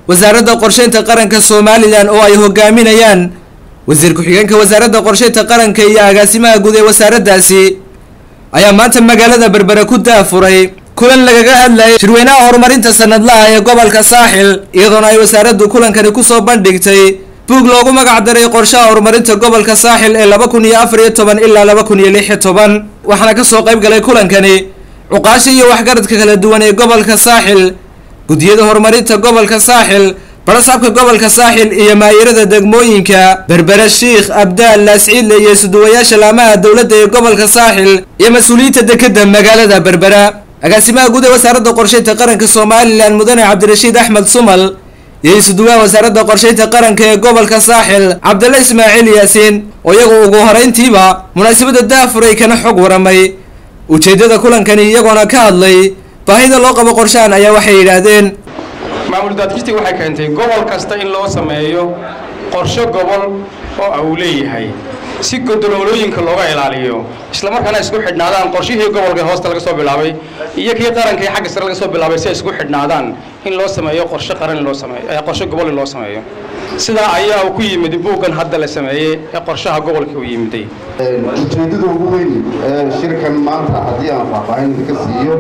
wasaaradda qorsheynta qaranka somalilan oo ay hogaaminayaan wasiir ku-xigeenka wasaaradda qorsheynta qaranka iyo agaasimaha guud ee wasaaraddaasi ayaa maanta magaalada berbere ku daafuray kulan lagaga hadlayay shirweynaha horumarinta sanadlaha ee gobolka saaxil iyadoona ay wasaaraddu kulankani kusoo bandhigtay buug loogu magac daray qorshaha horumarinta gobolka saaxil ee laba kun iyo afar iyo toban ilaa laba kun iyo lix iyo toban waxaana kasoo qayb galay kulankani cuqaasha iyo waxgaradka kala duwan ee gobolka saaxil guddiyada horumarinta gobolka saaxil barasaabka gobolka saaxil iyo maayirada degmooyinka berbere shiikh abdaal laasciidle iyo isuduwayaasha laamaha dowladda ee gobolka saaxil iyo mas-uuliyiinta dekeda magaalada berbera agaasimaha guud ee wasaaradda qorsheynta qaranka somalilan mudane cabdirashiid axmed sumal iyo isuduwaha wasaaradda qorsheynta qaranka ee gobolka saaxil cabdalla ismaaciil yaasiin oo iyagu ugu horeyntiiba munaasabadda daafuray kana xog waramay ujeeddada kulankani iyagoona ka hadlay baahida loo qabo qorshahan ayaa waxay yidhaahdeen maamul daadkistii waxay keentay gobol kasta in loo sameeyo qorshe gobol oo uu leeyahay si godoloolooyinka looga ilaaliyo islamarkaana isku xidhnaadaan qorshihii gobolka hoosta laga soo bilaabay iyo kii qaranka xagga sare laga soo bilaabay si ay isku xidhnaadaan in loo sameeyo qorshe qaran in loo sameeyo qorshe gobol in loo sameeyo sidaa ayaa uu ku yimid buuggan hadda la sameeyey ee qorshaha gobolka uu yimiday ujeeddada ugu weyn ee shirkan maanta haddii aan faahfaahin idinka siiyo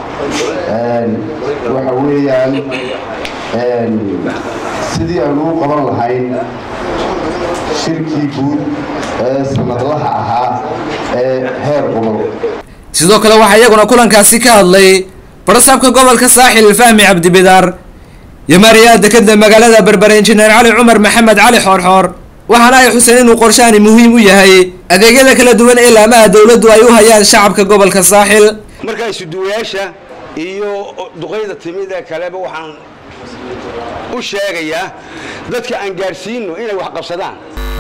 waxa weeyaan sidii aan ugu qaban lahayn shirkii guud ee sanadlaha ahaa ee heer gobol sidoo kale waxaa iyaguna kulankaasi ka hadlay barasaabka gobolka saaxil fahmi cabdibidaar iyo maariyaha dekeda magaalada berbere injineer cali cumar maxamed cali xoorxoor waxaana ay xuseen inuu qorshahani muhiim u yahay adeegyada kala duwan ee laamaha dowladdu ay u hayaan shacabka gobolka saaxil marka isuduwayaasha iyo duqayda timid ee kaleba waxaan u sheegayaa dadka aan gaadhsiino inay wax qabsadaan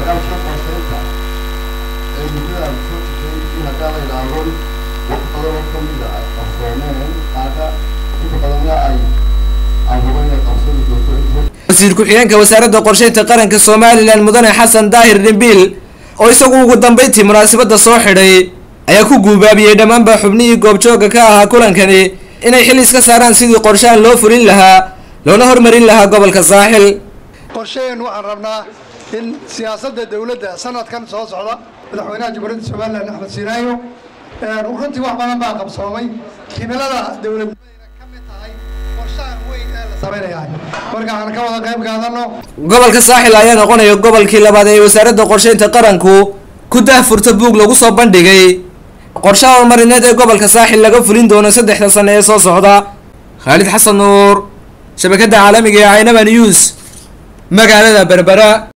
wasiir ku-xigeenka wasaaradda qorsheynta qaranka somalilan mudane xasan daahir dhimbiil oo isagu ugu dambeyntii munaasabadda soo xidhay ayaa ku guubaabiyey dhammaanba xubnihii goobjooga ka ahaa kulankani inay xil iska saaraan sidii qorshahan loo fulin lahaa loona hormarin lahaa gobolka saaxil qorshaheen waxaan rabnaa in siyaasadda dowladda sanadkan soo socda madaxweynaha jamhuuriyadda somalilan axmed siinaayo runtii wax badan baa qabsoomay himilada dowladnimadayna ka mid tahay qorshahan weyn ee la samaynayaa marka aan ka wada qayb qaadano gobolka saaxil ayaa noqonaya gobolkii labaad ee wasaaradda qorsheynta qaranku ku daahfurta buug lagu soo bandhigay qorshaha horumarineed ee gobolka saaxil laga fulin doono saddexda sano ee soo socda khaalid xasan nuur shabakadda caalamiga ee caynaba news magaalada berbera